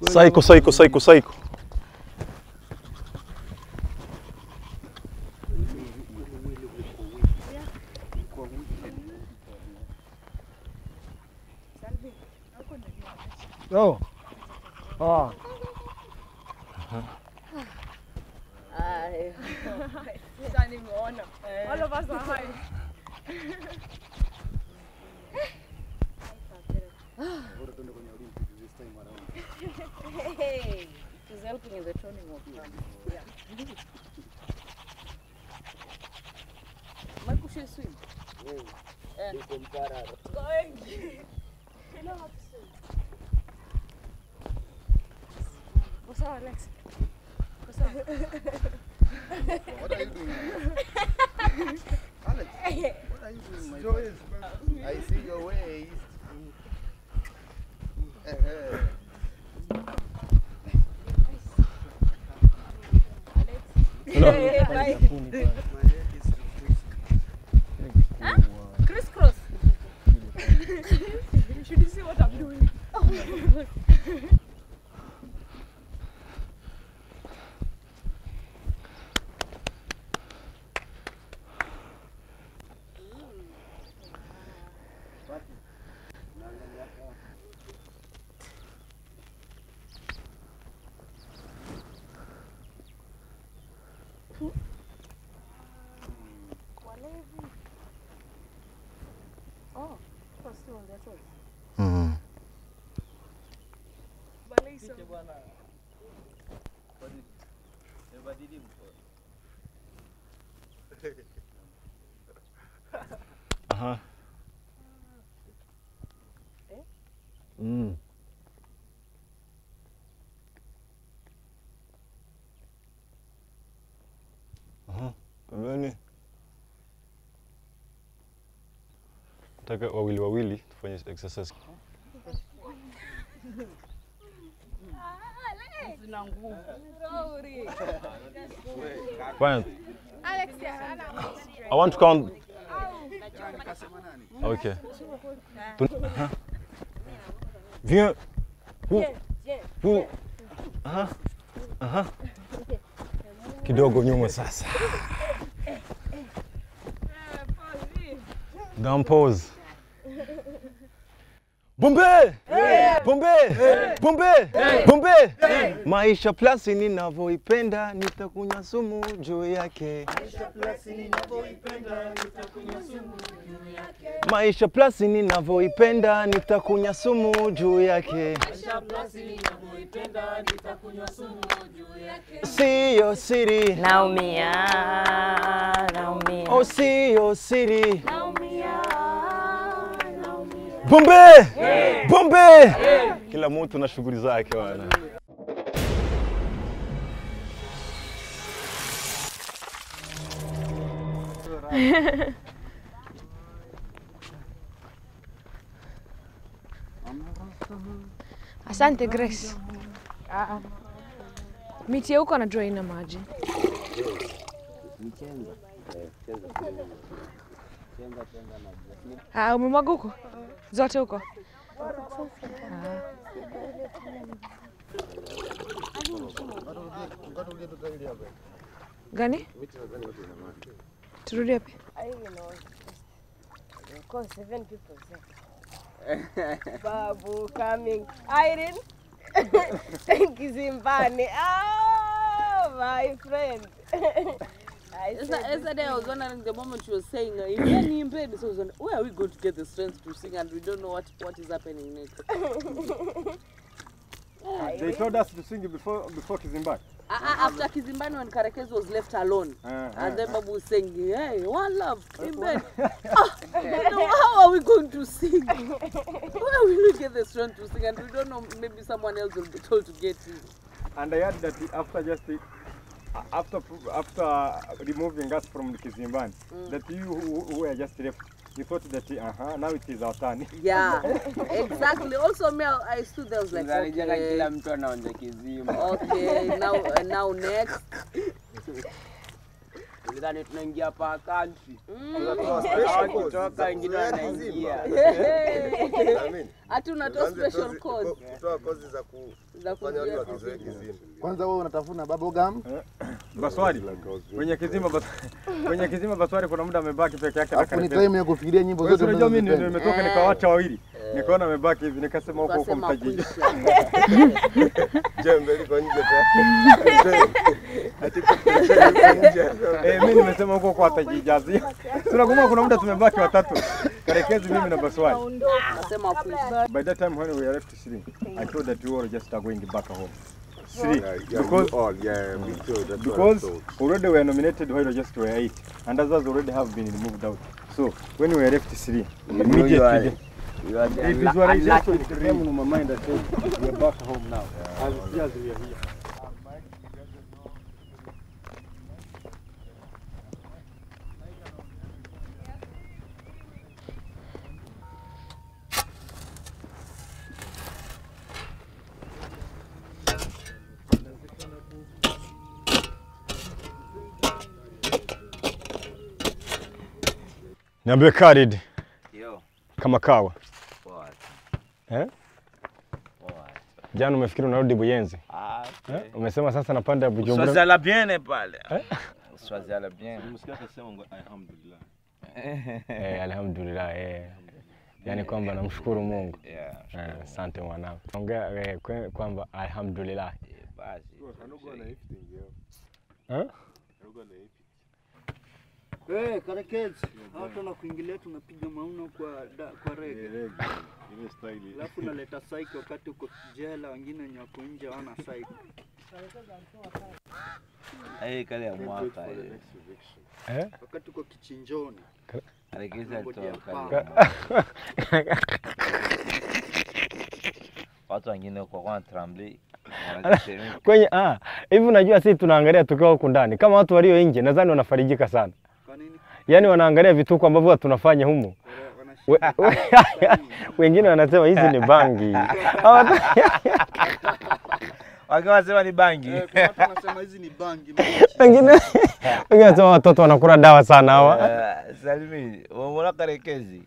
Saiko, saiko, saiko, saiko. Oh. Ah. Sasa nimeona. All of us are high. Hey, it is helping in the toning of fun. Yeah. Michael, should swim? Eh. Going. You know how to swim. What's up, Alex? What's up? What are you doing? Alex, what are you doing, my friend? I see your waist. Eh, eh. Crisscross. Should you see what I'm doing? Oh, was still on their toes. Mm. Balisa. Aha. Mm. Aha. Pembeni. Nataka wawili wawili tufanye exercise. Zina nguvu. Fine. Alex, yeah, I want to count. Okay. Tun- Aha. Viens. Hu. Hu. Aha. Aha. Kidogo nyuma sasa. Down pose. Bombe! Bombe! Bombe! Bombe! Maisha plus ninavyoipenda nitakunywa sumu juu yake. Maisha plus ninavyoipenda nitakunywa sumu juu yake. Siyo siri, Naumia, naumia. oh siyo siri. Bombe! Bombe! Kila mtu na shughuli zake bwana. Asante Grace. Ah, miti ya huko anajua ina maji. Ah, umemwaga huko zote huko. Ah. Gani? Turudi wapi? Babu coming. Irene. Kizimbani. Oh, my friend. I said, Yesterday I was wondering the moment you were saying, uh, if you're in bed, so I was wondering, where are we going to get the strength to sing and we don't know what, what is happening next. They told us to sing before before Kizimbani. Uh, uh, after Kizimbani when Karekezi was left alone, Uh, and then Babu was saying, hey, one love, in bed. ah, you know, how are we going to sing? Where will we get the strength to sing? And we don't know, maybe someone else will be told to get it. And I heard that after just uh, after after removing us from Kizimbani, that you who, who were just left, you thought that uh-huh, now it is our turn. Yeah, exactly. Also, me, I I stood there, I was like, Zalijenga okay, kila mtu anaonja kizima. okay, now, uh, now next. Sidhani tunaingia pa country. Tunatoa special codes Wakitoka za wengine kuzoea wanaingia. kizimba. Amini. Hati unatoa Tuanze special tozi- codes ko- kutoa kozi za ku- za kufanya watu kuzuia wakizoea kizimba. kizimba. Kwanza wewe unatafuna bubblegum? Baswari kwenye kizima bas, kwenye kizima Baswari kuna muda amebaki peke yake na Alafu ni karibia. time ya kufikiria nyimbo Wewe zote unajua mimi ndio unazozipenda. nimetoka nikawacha wawili. Nikaona amebaki hivi nikasema huko huko Ukasema mtajiji. kuisha. Jembe liko nje tayari. Ati kupitia liko nje. Eh, mimi nimesema huko huko atajijazia. Tunakumbuka kuna muda tumebaki watatu. Karekezi mimi na Baswari. Nasema kuisha. By that time when we were left Sri, I thought that we were just going back home. Sri, Yeah, yeah, because we all, yeah, me too, that's what I because thought. already we are nominated while we just were eight, and others already have been moved out. So when we were left Sri, You are- immediately You are the the unlu- visualization unlucky came in my mind that said, we are back home now. As yes, we are here. Niambie Khalid Yo, kama kawa. poa. Eh? Poa. Jana umefikiri unarudi Buyenzi. Ah, Eh? okay. Umesema sasa napanda Bujumbura. Swazala bien pale. Eh? Swazala bien. Eh, alhamdulillah eh. Yaani kwamba namshukuru Mungu. Yeah. Eh, Asante mwanangu. Ongea eh, kwe- kwamba alhamdulillah. Eh, Basi. Eh? Eh, karekezi. Hao tuna kuingilia tunapiga mauno kwa da, kwa rege. Alafu unaleta saiki wakati uko jela, wengine wenye wako nje hawana saiki. Eh, kale ya mwaka ile. Eh? Wakati uko kichinjoni. Alikisa Ngoja toka. paa. Watu wengine kwa kwa tremble. Wanajisema Kwenye ah, hivi unajua sisi tunaangalia tukiwa huku ndani. Kama watu walio nje nadhani wanafarijika sana. Kwa nini? Yaani wanaangalia vituko ambavyo huwa tunafanya humu. Wana- We- wanashinda. Wengine wanasema hizi ni bangi. Hawa- wakiwa wanasema ni bangi. Eh, kuna watu wanasema hizi ni bangi. Wengine wengine wanasema watoto wanakula dawa sana hawa. Eh, Salimi, umeona karekezi?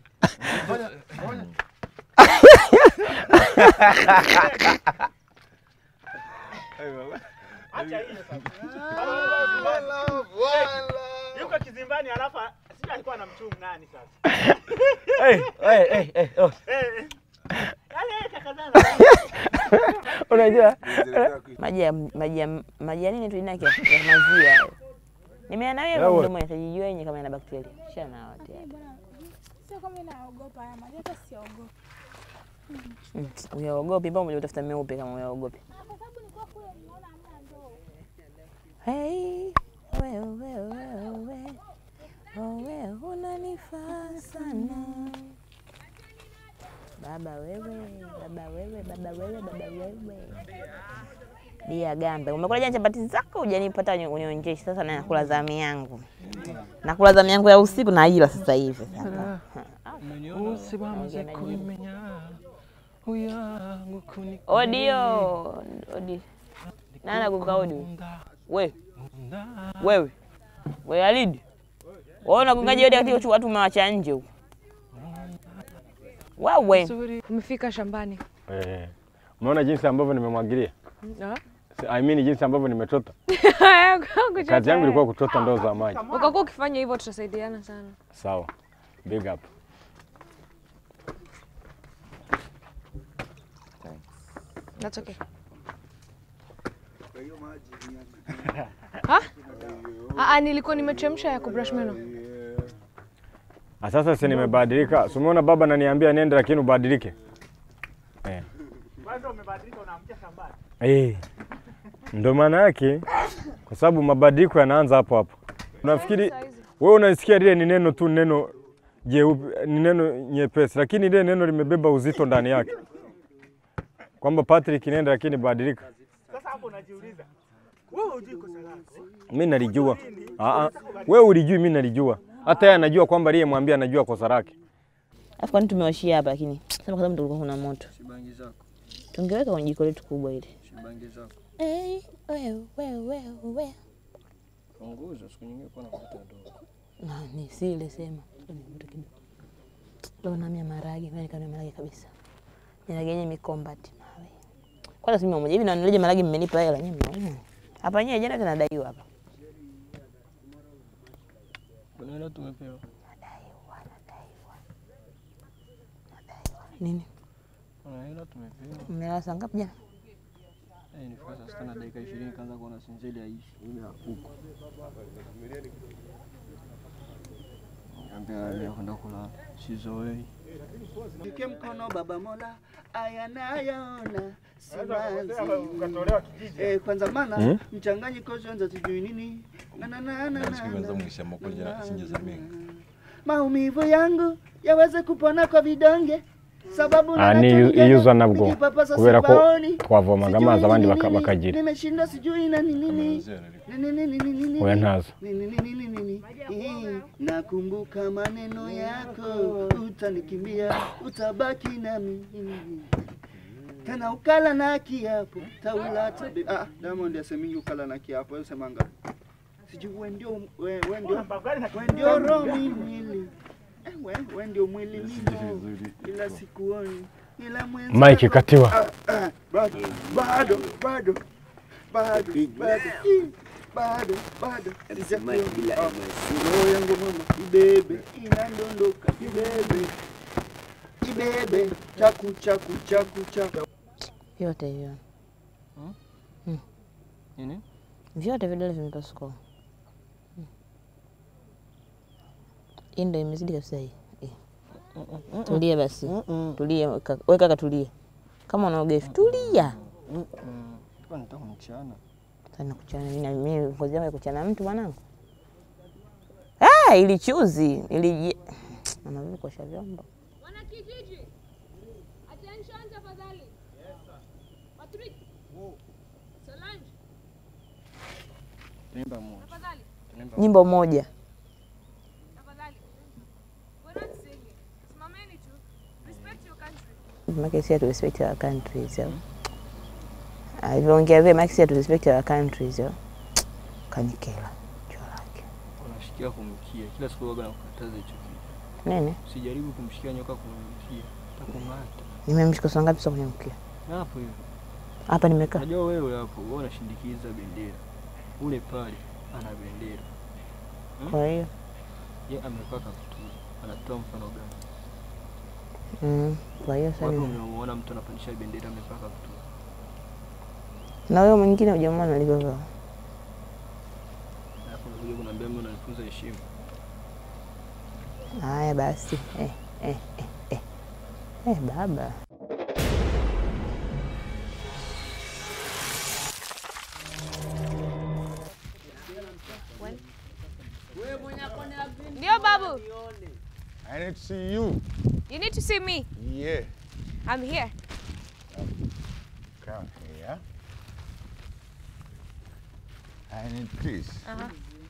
Yuko kizimbani alafu sijui alikuwa na mchungu nani sasa. Hey, hey, hey, hey, oh. Eh, eh. Yaani yeye kakazana. Unajua? maji ya maji ya maji ya nini tu inake ya maziwa hayo. Nimeana wewe Yawe. mdomo yatajijua yenye kama ina bakteria. Shana wote hapa. Sio kama naogopa haya maji, hata siogopi. Mm, Uyaogopi mbona umeja utafuta meupe kama uyaogopi? Kwa sababu nilikuwa kule nimeona hamna ndoo. Hey, wewe wewe wewe. Wewe unanifaa sana. Baba wewe, baba wewe, baba wewe, baba wewe. Dia gambe, umekula jana chapati zako hujanipata unionjeshi. Sasa nakula zamu yangu, nakula zamu yangu ya usiku na ila sasa hivi sasa. Odio, odi. Nani akuka odi? We. Wewe. We Alidi. Wewe unagongaje odi katika watu umewacha nje huko? Wewe. Umefika shambani. Eh. Umeona jinsi ambavyo nimemwagilia? Ah. I mean jinsi ambavyo nimetota. Kuchota Kazi yangu wewe. ilikuwa kutota ndoo za maji. Ukakuwa ukifanya hivyo tutasaidiana sana. Sawa. Big up. That's okay. Kwa hiyo maji ni Ha? Ah, ah, nilikuwa nimechemsha ya kubrush meno. Ah, Sasa si nimebadilika. Si umeona baba ananiambia nende lakini ubadilike. Eh. Kwanza umebadilika unaamkia shambani. Eh. Ndio maana yake kwa sababu mabadiliko yanaanza hapo hapo. Unafikiri wewe unasikia lile ni neno tu neno jeupe ni neno nyepesi lakini ile neno limebeba uzito ndani yake. Kwamba Patrick nenda lakini badilika. Sasa hapo unajiuliza. Wewe hujui kosa lako. Mimi nalijua. Ah ah. Wewe ulijui mimi nalijua. Hata yeye anajua kwamba aliyemwambia anajua kosa lake. Alafu kwani tumewashia hapa lakini sema kwa sababu tulikuwa kuna moto. Shibangi zako. Tungeweka kwenye jiko letu kubwa ile. Shibangi zako. Hey, wewe wewe wewe. Punguza siku nyingine kwa nakuta dogo. Na ni sile sema. Nivuta kidogo. Leo namia maragi, na nikanua maragi kabisa. Maragi yenye mikombati mawe. Kwanza si mmoja hivi na nileje maragi mmenipa hela nyinyi mnaona. Hapa yenyewe jana tunadaiwa hapa. Kuna hela tumepewa. Nini? Kuna hela tumepewa. Mmelala saa ngapi jana? Eh, nifika saa sita na dakika ishirini kaanza kuona sinzeli haishi. Ile ya huko. Niambia leo kwenda kulala. Sizoei. Nike mkono baba Mola aya nayaona simanzi. Eh, kwanza mana Hmm? mchanganyiko zonza sijui nini na na na na na Sikiweza mwisha makuja sinjeza mingi. maumivu yangu yaweze kupona kwa vidonge sababu ani ninachojigana, iyuzwa nabwo nikipapasa kubera ko sipaoni. twavomaga Sijui amazi abandi ni baka- nini, bakagira nimeshindwa sijui na nini nini nini nini nini nini oya ntazo nini nini nini nini Hii, nakumbuka maneno yako utanikimbia utabaki nami tena ukala na kiapo taula tabe ah Diamond asemingi ukala na kiapo wewe semanga sijui wewe ndio wewe wewe ndio wewe ndio roho mimi mwili Eh, wewe wewe ndio mwili mimi ila sikuoni ila mwenzi Mike katiwa. ah, ah, bado bado bado bado bado Ih, bado bado Sijakuona. Ah, roho yangu mama ibebe inandondoka ibebe ibebe chaku chaku chaku chaku Vyote hivyo. Mm. Nini? Vyote vidole vimepasuka. Mm. Hii ndio imezidi kabisa hii. Eh. Tulia basi. Tulia kaka. Wewe kaka tulia. Kama unaogesha tulia. Kwa nitaka mchana. Sana kuchana mimi na mimi ngozi yangu ya kuchana mtu mwanangu. Ah, ili chuzi, ili mama vipi kuosha vyombo. Wanakijiji, attention tafadhali. Patrick. Solange, Tunaimba moja. tafadhali. Tunaimba Nyimbo moja. Tafadhali. We're not singing. Simameni tu. Respect your country. Make sure to respect our countries. Yo. Alivyoongea vile make sure to respect our countries. Yo. Kanikela. Unashikia kumkia. Kila siku waga nakukataza hicho kitu. Nini? Usijaribu kumshikia nyoka kumkia. Takung'ata. Nimemshika saa ngapi sasa kwenye mkia? Na hapo hiyo. Hapa nimekaa. Unajua wewe hapo wewe unashindikiza bendera. Ule pale ana bendera. Hmm? Kwa hiyo Ye amekaa kaptula. Anatoa mfano gani? mm, kwa hiyo sasa Wapi ni- umemuona mtu anapandisha bendera amevaa kaptula? na huyo mwingine hujamwona alivyovaa. Alafu unakuja kuniambia mimi unanifunza heshima. Haya basi. Eh, eh, eh, eh. Eh, baba. Ndio babu. I need to see you. You need to see me. Yeah. I'm here. Come here. I need this. Uh-huh.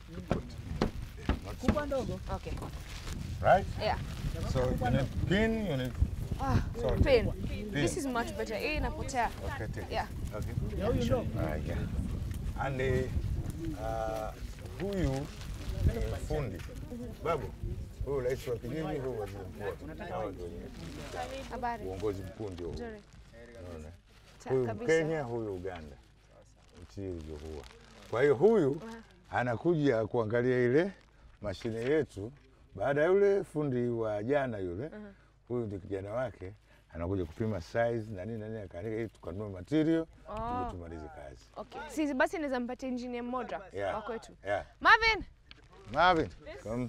Kubwa ndogo. Okay. Right? Yeah. So you need pin, you need Ah, Sorry. pin. Pin. This is much better. Hii inapotea. Okay, take it. Yeah. Okay. Yeah, you know. Alright, yeah. And uh, huyu ni fundi. Babu, huyu rais wa kijiji, huyu waziri mkuu. Hawa ndio wenye Habari. uongozi mkuu ndio huu. Nzuri. Unaona? Cha- Huyu kabisa. Mkenya, huyu Uganda, nchi ilivyokuwa. Kwa hiyo huyu anakuja kuangalia ile mashine yetu baada ya yule fundi wa jana yule, huyu ndio kijana wake anakuja kupima size na nini na nini, akaandika ili tukanunue material Oh. tuje tumalize kazi. Okay. Sisi basi naweza mpatia engineer mmoja Yeah. wa kwetu. Yeah. Marvin. Marvin, come.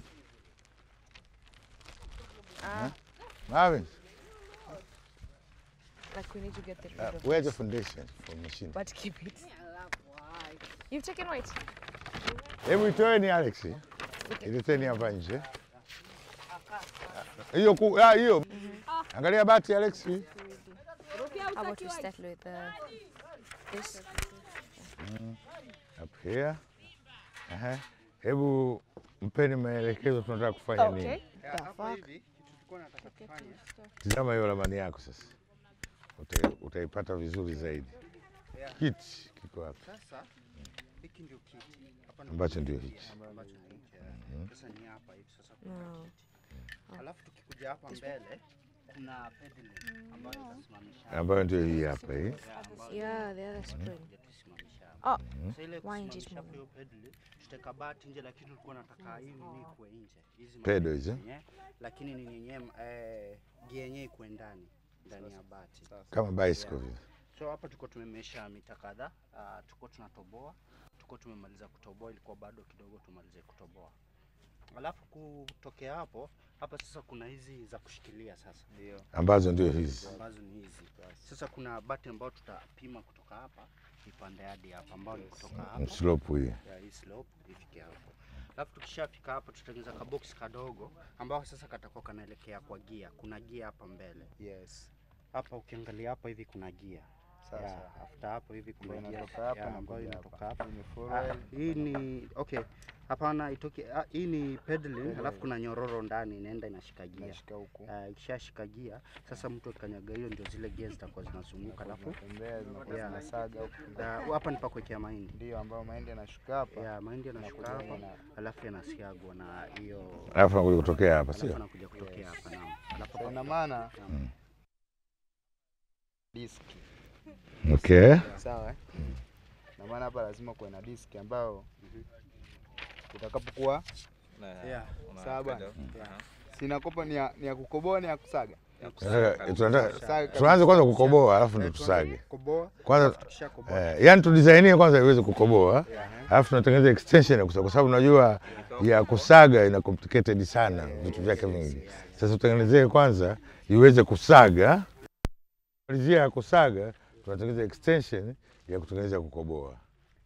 Ah, Marvin, like we need to get the rid uh, of where's the this. foundation for machine? But keep it. You've taken white. Hebu itoeni Alex. Ileteni hapa nje. Hiyo ku ah, hiyo. Angalia bati Alex. How about we start with uh, this? Mm, Up here. Aha. Hebu mpeni maelekezo tunataka kufanya Okay. nini. The fuck? Tizama hiyo ramani yako sasa. Uta, utaipata vizuri zaidi. Kiti kiko hapa. Sasa hiki hiki ndio kiti Hapa ndio Ambacho kiti, ndio hichi. ambacho ni hichi, eh. Mhm. Sasa ni hapa hivi sasa kuna No. kiti. Alafu tukikuja hapa mbele kuna pedal ambayo itasimamisha Ambayo ndio hii hapa hii. Yeah, the other spring. tusimamisha Oh, hapa. Sasa ile wind it kusimamisha more. hiyo pedal tutaweka bati nje, lakini tulikuwa nataka hii nini ikuwe nje hizi Pedal mapedal hizi? zenyewe, lakini nini yenyewe eh, gia yenyewe ikuwe ndani ndani ya bati Kama bicycle vile. So hapa tuko tumemesha mita kadhaa, uh, tuko tunatoboa, tuko tumemaliza kutoboa, ilikuwa bado kidogo tumalize kutoboa. Alafu kutokea hapo, hapa sasa kuna hizi za kushikilia sasa. Ndio. Ambazo ndio hizi. Ambazo ni hizi. Sasa kuna bati ambayo tutapima kutoka hapa ipande hadi hapa ambayo ni kutoka hapa. Slope hii. Ya hii slope ifike hapo. Alafu tukishafika hapo tutatengeneza kabox kadogo ambao sasa katakuwa kanaelekea kwa gia. Kuna gia hapa mbele. Yes. Hapa ukiangalia hapa hivi kuna gia. Sawa, Ya, sawa. after hapo hivi kuna Ambayo gia inatoka hapa ya, na ambayo kuja inatoka hapa. hapa. Ni full Ah, wide. Hii ni okay. Hapana, itoke ah, hii ni pedaling, alafu kuna nyororo ndani inaenda inashika gia. Inashika huku. Ah, ikishashika gia, sasa mtu akanyaga hiyo ndio zile gia zitakuwa zinazunguka alafu Zinatembea, zinakuwa Yeah. zinasaga huku. Ah, hapa ni pa kuwekea mahindi. Ndio ambayo mahindi yanashuka hapa. Ya, mahindi yanashuka Yanakuja hapa yana- alafu yanasiagwa na hiyo Alafu anakuja kutokea hapa, alafu sio? anakuja kutokea hapa naam. Alafu Sasa hapa- ina maana naam. diski. Okay. Sawa eh? Na maana hapa lazima kuwe na diski ambayo utakapokuwa Yeah. sawa bwana. Sina kopa ni ya, ni ya kukoboa ni ya kusaga. Tunataka- tunataka- Kusaga Tuanze kwanza kabisa. kukoboa alafu ndo Eh, tuanze tusage. kukoboa, Kwanza alafu tukishakoboa. eh, yani tudisainie kwanza iweze kukoboa, Yeah. alafu tunatengeneza extension ya kusaga, kwa sababu unajua ya kusaga ina complicated sana vitu vyake vingi. Sasa tutengenezee kwanza iweze kusaga, malizia ya kusaga tunatengeneza extension ya kutengeneza kukoboa.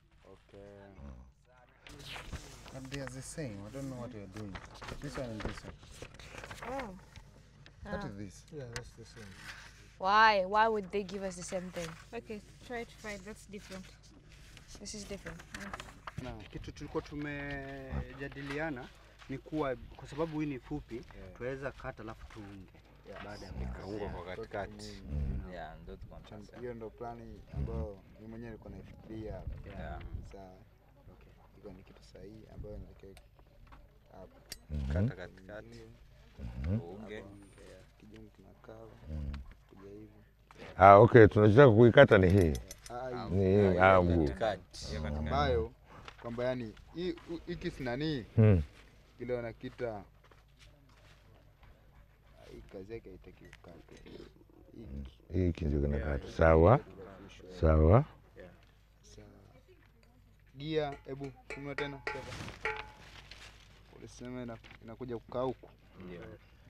But they are the same. I don't know what you're doing. This one and this one. Oh. What Ah. is this? Yeah, that's the same. Why? Why would they give us the same thing? Okay, try to find. That's different. This is different. Na kitu tulikuwa tumejadiliana ni kuwa kwa sababu hii ni fupi tunaweza kata alafu tuunge baada ya Ikaungwa kwa katikati. Mm. Yeah, ndio tuko tunasema. Hiyo ndo plani ambayo mimi mwenyewe nilikuwa naifikiria hapa. Yeah. Sawa. Okay. Iko ni kitu sahihi ambayo inaelekea hapa. Kata katikati. Uunge. Kijungu kinakaa Mm. kuja hivi. Ah, okay, tunachotaka kuikata ni hii. Ah, hii. Ni hii ah, mguu. Katikati. Ya katikati. ambayo kwamba yani hii- hu- hiki si nani Hmm. ile wanakita ah, hii kazi yake haitaki kukatwa. Hiki. Hiki ndio kinakata. Sawa. Sawa. Sawa. Gia, hebu funua tena. Ulisema ina- inakuja kukaa huku. Ndio.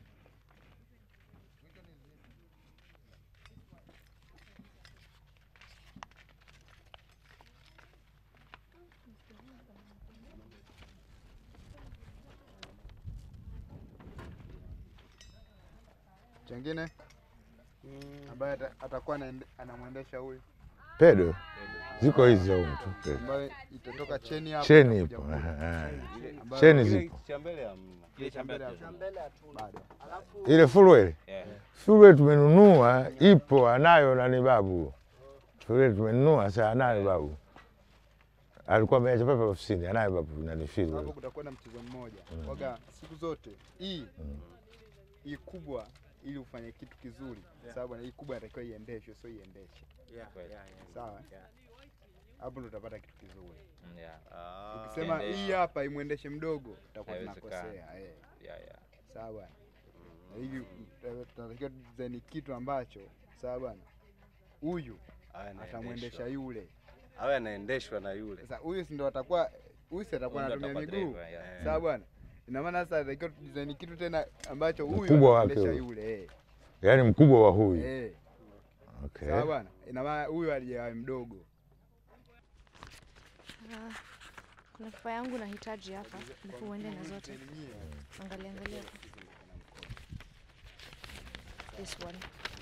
Chengine ambaye ata- atakuwa anaende- anamwendesha huyu Pedo ziko hizi za humu tu. pedo. ambayo itatoka cheni hapa. Cheni itakuja ipo. huku. aha, aha. Ambayo- Cheni Ile zipo. Cha mbele hamna. Kile cha mbele hatuna. Bado. Ile fullwell. Yeah. Fullwell tumenunua, ipo anayo nani babu. Fullwell tumenunua sasa anayo babu. Alikuwa ameacha pale pale ofisini, anayo babu nani hapo fullwell. kutakuwa na mchezo mmoja waga siku zote hii hii kubwa ili ufanye kitu kizuri sababu na hii kubwa inatakiwa iendeshwe sio iendeshe Yeah, Kweli. yeah, yeah. sawa Yeah. hapo ndo utapata kitu kizuri Yeah. Ah, ukisema endesha. hii hapa imwendeshe mdogo utakuwa Haiwezekani. tunakosea eh. Yeah, yeah. sawa bwana na hivi eh, tunatakiwa design kitu ambacho sawa bwana huyu Awe anaendeshwa. atamwendesha yule awe anaendeshwa na yule. sasa huyu si ndo atakuwa huyu si atakuwa Huyu ndo anatumia atakuwa miguu driver, yeah. sawa bwana ina maana sasa atakiwa design kitu tena ambacho huyu Mkubwa wake anaendesha huyu. yule eh. Yaani mkubwa wa huyu. Eh. Okay. Sawa bwana, ina maana huyu alijawa mdogo. Ah, kuna kifaa yangu nahitaji hapa, alafu uende na zote. Angalia angalia. This one.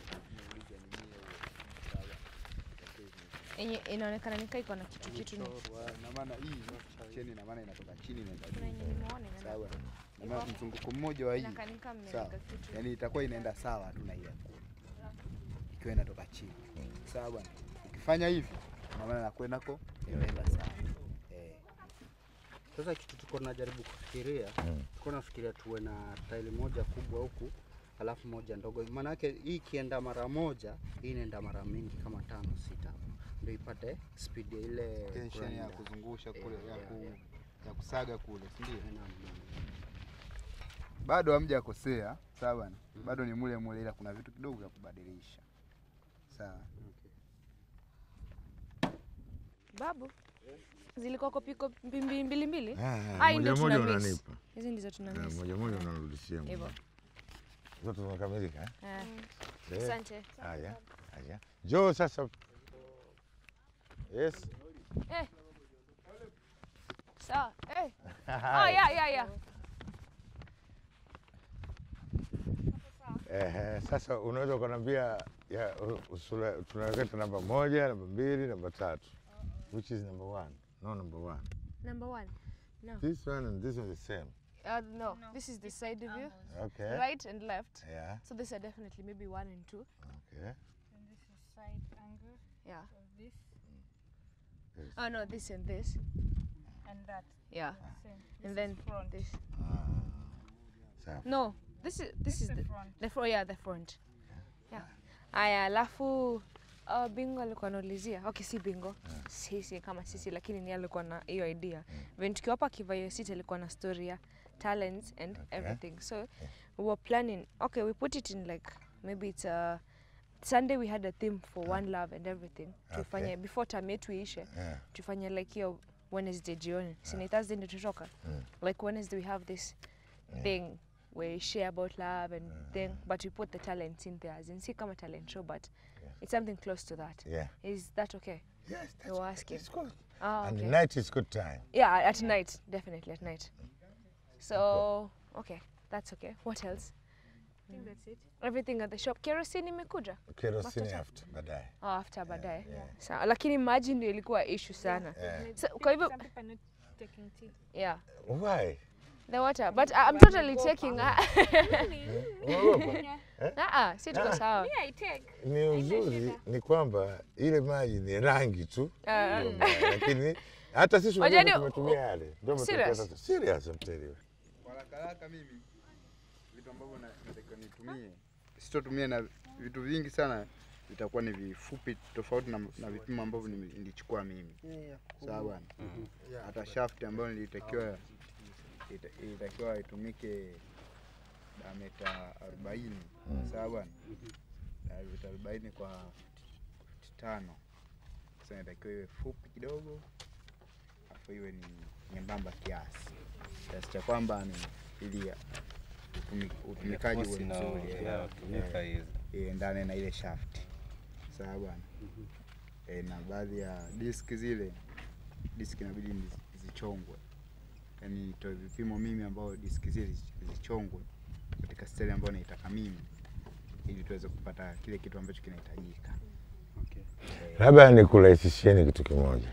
Yenye inaonekana nika iko na kitu kitu ni. Ina maana hii cheni ina maana inatoka chini inaenda Kuna yenye juu. nimeona inaenda- Sawa bwana. Ina Iko maana hapo. mzunguko mmoja wa hii. Inakanika mmeweka Sawa. kitu. Yaani itakuwa inaenda sawa tu na ile. Ikiwa inatoka chini. Sawa bwana. Ukifanya hivi ina maana nakwenda ko inaenda sawa. Eh. Sasa kitu tuko tunajaribu kufikiria, Mm. tuko nafikiria tuwe na tairi moja kubwa huku alafu moja ndogo. Maana yake hii ikienda mara moja, hii inaenda mara mingi kama tano sita hapo, ndio ipate speed ya ile tension ya grinder. kuzungusha kule Yeah, ya, yeah, ku, yeah. ya kusaga kule, si ndio? Naam, naam. Bado hamjakosea, sawa bwana. Bado ni mule mule, ila kuna vitu kidogo vya kubadilisha, sawa. Babu, zilikuwa kopi kopi mbili mbili mbili? Ah, Ah, hii moja ndio moja tuna miss. unanipa. Hizi ndizo tuna Na miss. moja moja unarudishia Hivyo. mwenyewe. Zote zimekamilika eh? Eh. Eh. Asante. Haya, haya. Njoo sasa. Yes. Eh. Sawa. Eh. Ah, ya ya ya. Ehe, sasa unaweza ukaniambia ya u- usula- tunaweka namba moja, namba mbili, namba tatu. Which is number one? No, number one. Number one. No. This one and this one the same. Uh, no. This is the side view. Okay. Right and left. Yeah. So these are definitely maybe one and two. Okay. And this is side angle Yeah. of this Oh no, this and this. and that. Yeah. Same. And This then is front. this. Sawa. No, this is this is the the front. the front. Yeah, the front. Yeah. Aya, alafu uh, Bingo alikuwa anaulizia. Okay, si Bingo. Sisi kama sisi lakini ni alikuwa na hiyo idea. When tukiwa hapa Kivayo City alikuwa na story ya talents and everything. So we were planning. Okay, we put it in like maybe it's a Sunday we had a theme for one love and everything. Tufanye Okay. before term yetu iishe. Yeah. Tufanye like hiyo Wednesday jioni. Si ni Thursday ndio tutoka. Mm. Like Wednesday we have this thing where we share about love and thing, but we put the talents in there. As in, see, come a talent show, but it's something close to that. Yeah. Is that okay? Yes, You were asking. It's good. Ah, And okay. the night is good time. Yeah, at night, definitely at night. So, okay, that's okay. What else? I think that's it. Everything at the shop. Kerosene imekuja? Kerosene Mafuta? after baadaye. Oh, after baadaye. Sawa, lakini maji ndio ilikuwa issue sana. Yeah. So, kwa hivyo Some people are not taking tea. yeah, Why? the water. But I- I'm totally taking Unaogopa? Eh? Ah, si tuko Ah. sawa. Me, I take. Ni uzuri ni kwamba ile maji ni rangi tu, Ah. ndio mbaya. lakini hata sisi Wajua wenyewe ni- tumetumia yale, ndio umetokea Serious? sasa. Serious, I'm telling you. Kwa haraka haraka mimi vitu ambavyo na- natakiwa nitumie sitotumia na vitu vingi sana vitakuwa ni vifupi tofauti na, na vipimo ambavyo nime- nilichukua mimi sawa bwana hata shaft ambayo nilitakiwa ita- ilitakiwa itumike dameta arobaini sawa bwana dameta arobaini kwa futi tano sasa inatakiwa iwe fupi kidogo afu iwe ni nyembamba kiasi kiasi cha kwamba ni ili utumi- utumikaji uwe Force ina- mzuri eh, inatumika eh, iendane na ile shaft sawa bwana eh, na baadhi ya diski zile diski inabidi nizi- zichongwe yaani nitoe vipimo mimi ambao diski zile zi- zichongwe katika steli ambayo naitaka mimi ili tuweze kupata kile kitu ambacho kinahitajika Labda nikurahisishieni kitu kimoja.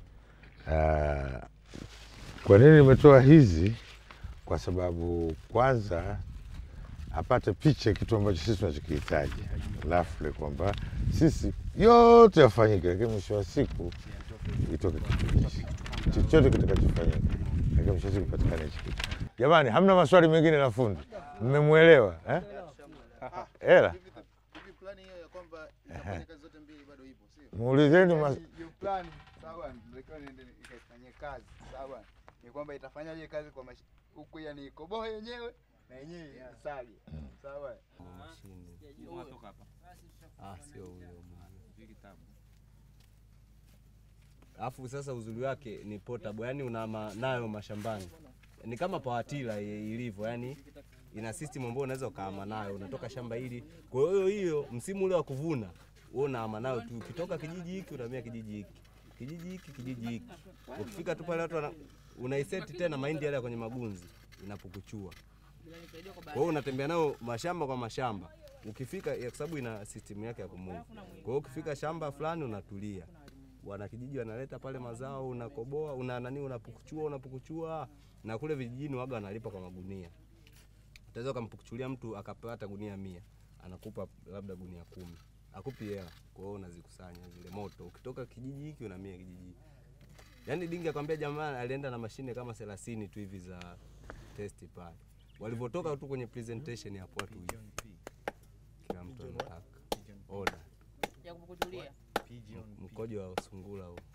Ah, kwa nini nimetoa hizi? Kwa sababu kwanza apate picha kitu ambacho sisi tunachokihitaji, alafu kwamba sisi yote yafanyike, lakini mwisho wa siku itoke kitu hichi, chochote kitakachofanyika, lakini mwisho wa siku patikane hichi kitu. Jamani, hamna maswali mengine na fundi, mmemwelewa eh? Hela Hivi plani hiyo ya kwamba itafanya kazi zote mbili bado ipo, sio? muulizeni mas... hiyo plani sawa natakiwa niende ikaifanyie kazi sawa ni kwamba itafanyaje kazi kwa mashi- huku yani ikoboe yenyewe na yenyewe isage sawa Ah, sio huyo Alafu sasa uzuri wake ni portable, yani una ma, nayo mashambani, ni kama pawatila ilivyo, yani ina system ambayo unaweza ukaama nayo, unatoka shamba hili. Kwa hiyo hiyo msimu ule wa kuvuna wewe unaama nayo tu, ukitoka kijiji hiki unahamia kijiji hiki, kijiji hiki, kijiji hiki. Ukifika tu pale watu wana, unaiseti tena mahindi yale ya kwenye magunzi inapukuchua. Kwa hiyo unatembea nayo mashamba kwa mashamba. Ukifika ya- kwa sababu ina system yake ya kumove. Kwa hiyo ukifika shamba fulani unatulia. Wana kijiji wanaleta pale mazao, unakoboa, una nani, unapukuchua, unapukuchua na kule vijijini waga wanalipa kwa magunia. Utaweza ukampukuchulia mtu akapata gunia mia, anakupa labda gunia kumi, akupi hela. Kwa hiyo unazikusanya zile moto, ukitoka kijiji hiki unahamia kijiji hiki. Yaani Dingi akwambia jamaa alienda na mashine kama 30 tu hivi za testi pale. Walivyotoka tu kwenye presentation hapo watu hivi. Kila mtu anataka order. ya kukujulia Mkojo wa sungura huo.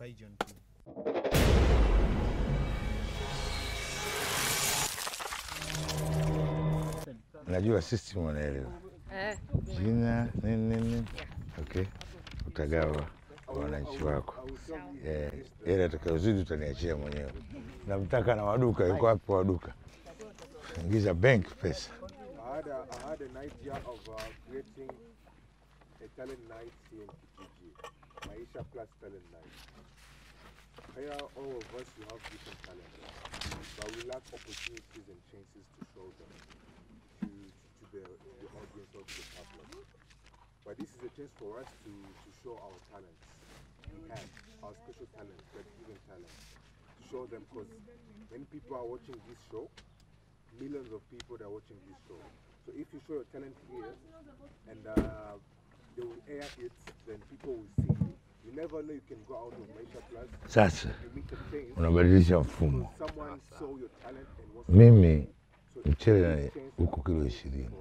Najua system wanaelewa Eh. jina nini nini, okay, utagawa kwa wananchi wako. Eh, ile atakayozidi utaniachia mwenyewe. Namtaka na waduka, yuko hapo waduka, ingiza bank pesa. I had, a, I had an idea of uh, creating a talent night here in Kijiji, Maisha Plus Talent Night. Here, all of us, we have different talents, but we lack opportunities and chances to show them to, to the, the audience of the public. But this is a chance for us to, to show our talents. We have our special talents, that given talents, to show them because when people are watching this show, millions of people that are watching this show. So if you show your talent here and uh, they will air it, then people will see you. You never know you can go out of Maisha Plus Sasa and meet a chance unabadilisha mfumo. because someone saw your talent and wants Mimi mchele huko kilo ishirini,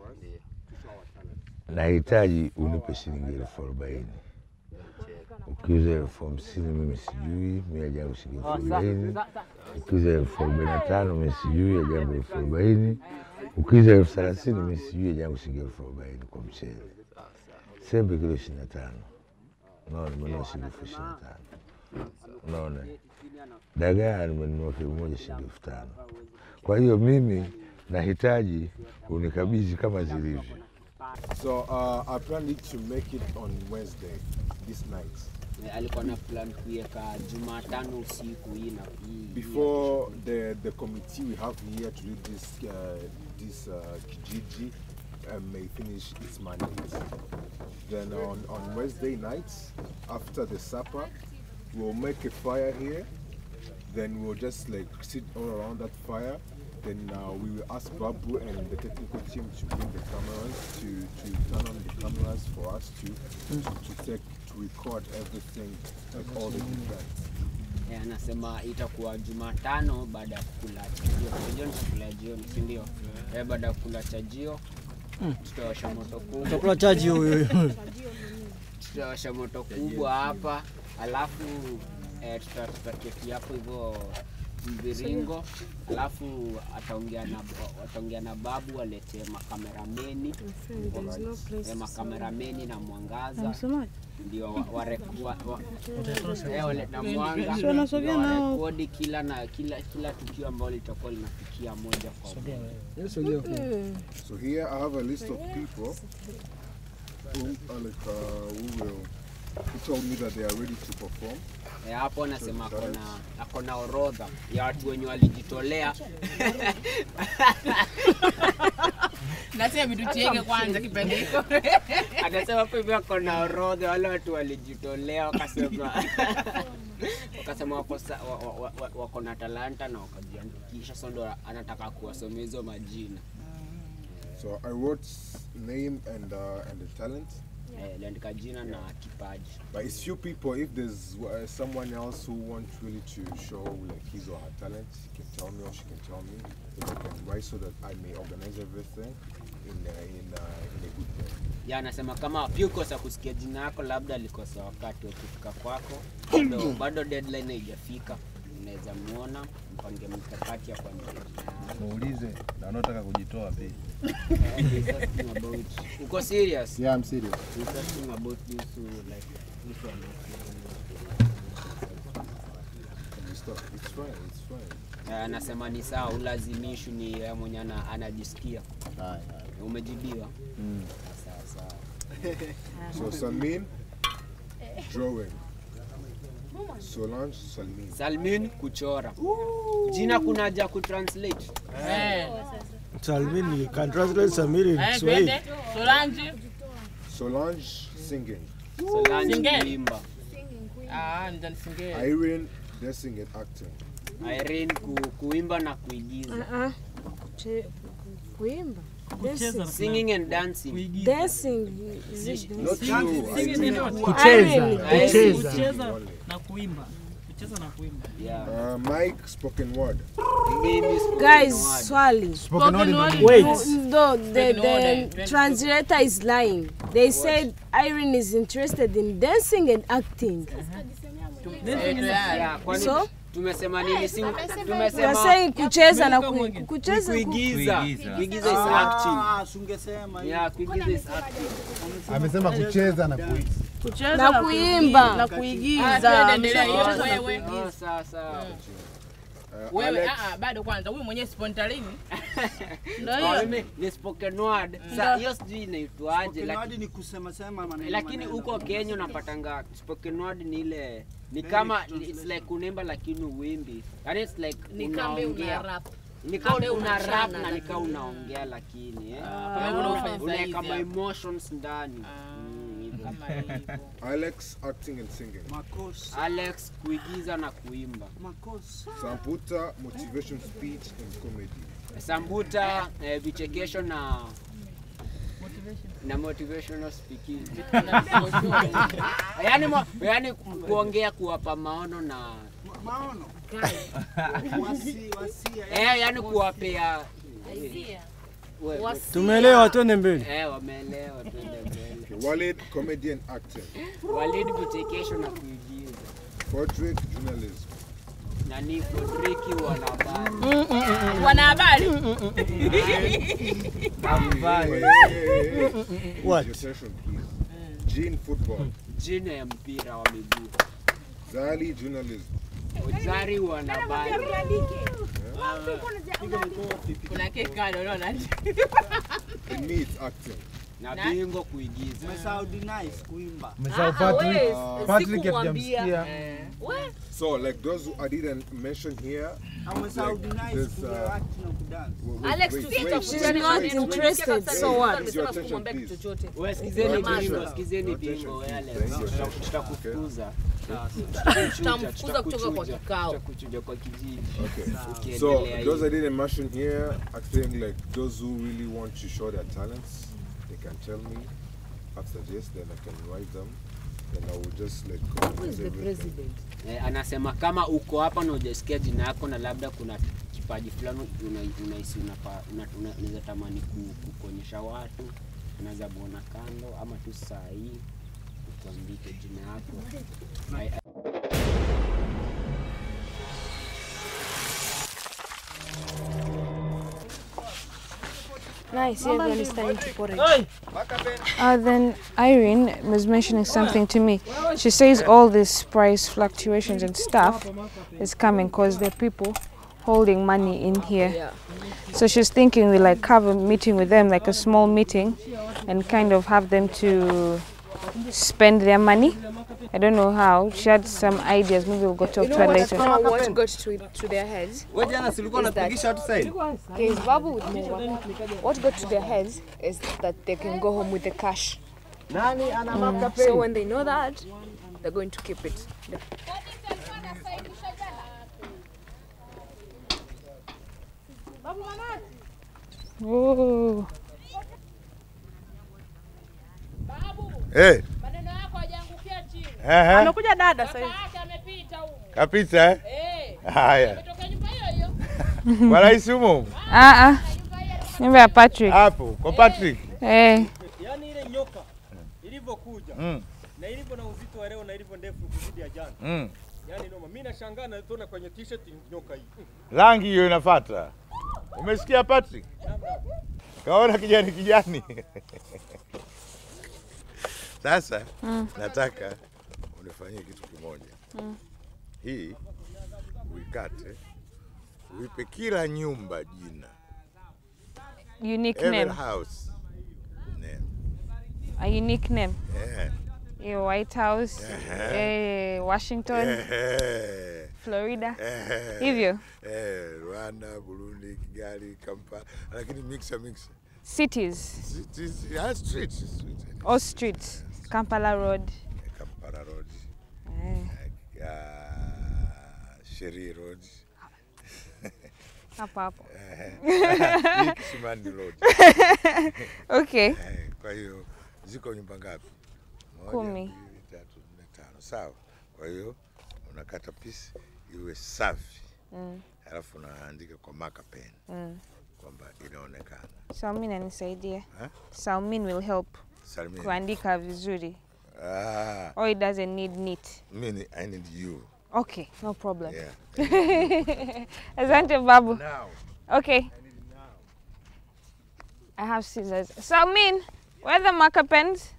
nahitaji unipe shilingi elfu arobaini. Ukiuza elfu hamsini mimi sijui, mi ajangu shilingi elfu arobaini. Ukiuza elfu arobaini na tano mi sijui, ajangu elfu arobaini. Ukiuza elfu thelathini mi sijui, ajangu shilingi elfu arobaini kwa mchele. Sembe kilo ishirini na tano, unaona, nimenunua shilingi elfu ishirini na tano. Unaona, dagaa nimenunua kilo moja shilingi elfu tano. Kwa hiyo mimi nahitaji unikabidhi kama zilivyo. So uh, I plan it to make it on Wednesday, this night. Eh, alikuwa na plan kuiweka Jumatano usiku hii na hii. Before the, the committee we have here to lead this, uh, this uh, Kijiji uh, may finish its mandate. Then on, on Wednesday night, after the supper, we'll make a fire here. Then we'll just like sit all around that fire. Then uh, we will ask Babu and the technical team to bring the cameras to, to turn on the cameras for us to, to, to take to record everything, like all the events. Eh, anasema itakuwa Jumatano baada ya kukula chajio. Chajio ni chakula ya jioni, si ndio? Eh, baada ya kukula chajio Mm. tutawasha moto kubwa. Chakula chaji huyo. tutawasha moto kubwa hapa, alafu eh, tuta- tutaketi hapo hivyo mviringo, alafu ataongea na ataongea na babu alete makamerameni friend, there is no place eh, makamerameni na mwangaza Unasemaje? ndio wa, wa, wa, wa, eh, waleta mwanga Si wanasogea ndio nao. warekodi kila na kila kila tukio ambalo litakuwa linafikia moja kwa moja. So here I have a list of people who are like uh, who will who told me that they are ready to perform. Eh, hapo anasema akona akona orodha ya watu wenye walijitolea nasema vitu tieke kwanza kipande hiko Anasema hapo hivyo ako na orodha wale watu walijitolea wakasema wakasema wako, sa- wa- wa- wa- wa- wako na talanta na wakajiandikisha, so ndo anataka kuwasomea hizo majina. So I wrote name and uh, and the talent. Eh, aliandika jina na kipaji. But it's few people. If there's uh, someone else who wants really to show like his or her talent, he can tell me or she can tell me. Then I can write so that I may organize everything in uh, in uh, in a good way. Ya anasema kama pia ukosa kusikia jina yako, labda alikosa wakati wa kufika kwako, bado, bado deadline haijafika, unaweza muona mpange mikakati ya kuandika jina yako. Muulize na wanaotaka kujitoa pia. Eh, he's asking about- Uko serious? Yeah, I'm serious. He's asking about this to like this one. It's tough. It's fine. It's fine. Eh, anasema ni sawa, ulazimishwi ni yeye mwenye ana- anajisikia. Umejibiwa? Mm. Sawa sawa. So Salmin, drawing. Solange, Salmin. Salmin kuchora. Jina kuna haja kutranslate. Salmin, you can translate Samir in Eh, Swahili. twende. Solange. Solange, singing. Solange Singeli. kuimba. Ah, ndio nisingeli. Irene, dancing and acting. Irene ku, kuimba na kuigiza. Uh-uh. Che- Kuimba. Kucheza Dancing. Singing and dancing. Dancing. is it Not dancing? you, Irene. Irene. Kucheza, Irene. kucheza. Kucheza na kuimba. Yeah. Uh, Mike, spoken word. Mimi spoken Guys, word. swali. Spoken word in the Wait. Wait. No, the, Spoken word, the eh, translator is lying. They said Irene is interested in dancing and acting. Yeah, kwani So? tumesema nini? Si You tumesema are saying kucheza na ku- kucheza ku- kuigiza. Kuigiza is Ah, acting. sungesema Yeah, kuigiza is acting. Amesema kucheza na kuigiza. Kucheza Na na kuimba. kuigiza. na kuigiza. Ah, endelea, Mcheza hiyo. wewe. Ah, sawa, sawa. Wewe Alex. ah, ah, bado kwanza huyu mwenyewe spontaneous. Ndio Kwa hiyo. mimi ni spoken word. Ndio. Sa hiyo sijui inaitwaje Spoken laki- word ni kusema sema maneno. lakini maneno. huko Kenya unapatanga spoken word ni ile ni Very kama translate. it's like unaimba lakini uimbi. Yaani it's like Ni kama una unaongea. rap. Ni kama Kambe una unachana rap na lakini. nika unaongea lakini eh. Ah, wewe unafanya Unaweka saizi ma hapo. emotions ndani. Mm, hivyo. Alex, acting and singing. Alex kuigiza na kuimba. Samputa, motivation speech and comedy. Sambuta eh, vichekesho na na motivational speaking. yani, mo, yani kuongea kuwapa maono na Maono. Wasi, wasia. eh, yani kuwapea Hisia. we- we- Tumeelewa, twende mbele. Eh, wameelewa, twende mbele. Okay, Walid, comedy and acting. Walid vichekesho na kuigiza. Frederick, journalism. Nani Fodriki wanahabari. Wanahabari. What? Your session, please. Jean, football. Jina ya mpira wa miguu. Zali, journalism. Zari wanahabari. Kuna kekado unaona? And me, it's acting. Na bingo kuigiza. Umesahau nice kuimba. Umesahau Patrick. Patrick hatujamsikia. So, like those who I didn't mention here, Umesahau like nice this, kuimba uh, act na kudance. wait, wait, Alex, wait, tusiite wait, she's wait, not wait, interested, wait. so what? Your attention, please. Wewe sikizeni Your bingo, attention. sikizeni Your bingo attention, yale. please. Your attention. Tutakufukuza. Tutamfukuza kutoka kwa kikao. Tutakuchuja kwa kijiji. Okay. So Ukiendelea those I hivi. didn't mention here, I think like those who really want to show their talents, they can tell me after this, then I can write them. Then I will just like organize everything. Eh, anasema kama uko hapa na hujasikia jina yako na labda kuna kipaji fulani una- unahisi unapa- una- una- unaweza tamani ku- kukuonyesha watu, unaweza muona kando ama tu saa hii utuandike jina yako. I- Nice, everyone is starting to pour it. Uh, then Irene was mentioning something to me. She says all these price fluctuations and stuff is coming because there are people holding money in here. So she's thinking we like have a meeting with them, like a small meeting, and kind of have them to spend their money. I don't know how. She had some ideas. Maybe we'll go talk You to know her what, later. uh, what got to, to their heads? Wewe jana si ulikuwa is that- unapigisha watu saini? Okay, it's Babu with Munga. What got to their heads is that they can go home with the cash. Nani ana Mm. mapka So peni? when they know that, they're going to keep it. Oh. Eh. Ehe. Amekuja dada sasa hivi. Kapita eh? Haya. Kwa rais humo? Ah ah. Nyumba ya Patrick. Hapo kwa Patrick. Eh. Yaani ile nyoka ilivyokuja Mm. na ilivyo na uzito wa leo na ilivyo ndefu kuzidi ya jana. Mm. Yaani noma. Mimi nashangaa na tuna kwenye t-shirt nyoka hii. Rangi hiyo inafuata. Umesikia Patrick? Kaona kijani kijani. Sasa Mm. nataka unifanyie kitu kimoja. Mm. Hii uikate, uipe kila nyumba jina. Unique Every name. house name. A unique name. Yeah. Yeah, White House, eh, Washington, Eh. Florida. Eh. Hivyo. Eh, Rwanda, Burundi, Kigali, Kampala, lakini mixa mixa. Cities. Cities, yeah, streets, streets. All streets. Kampala Road. Kampala Road, Eh. uh, Sheri Road. Hapo hapo. Eh, hii Kisimani Road. Okay. Eh, Kwa hiyo ziko nyumba ngapi? Moja, Kumi. mbili, tatu, nne, tano. Sawa. Kwa hiyo unakata piece iwe safi Mm. alafu unaandika kwa marker pen Mm. kwamba inaonekana. Salmin anisaidia. Eh? Salmin will help Salmin. kuandika vizuri. Ah, Or it doesn't need neat. mimi I need you. Okay, no problem. Yeah. Asante babu. Now. Okay. I have scissors. Salmin, where are the marker pens?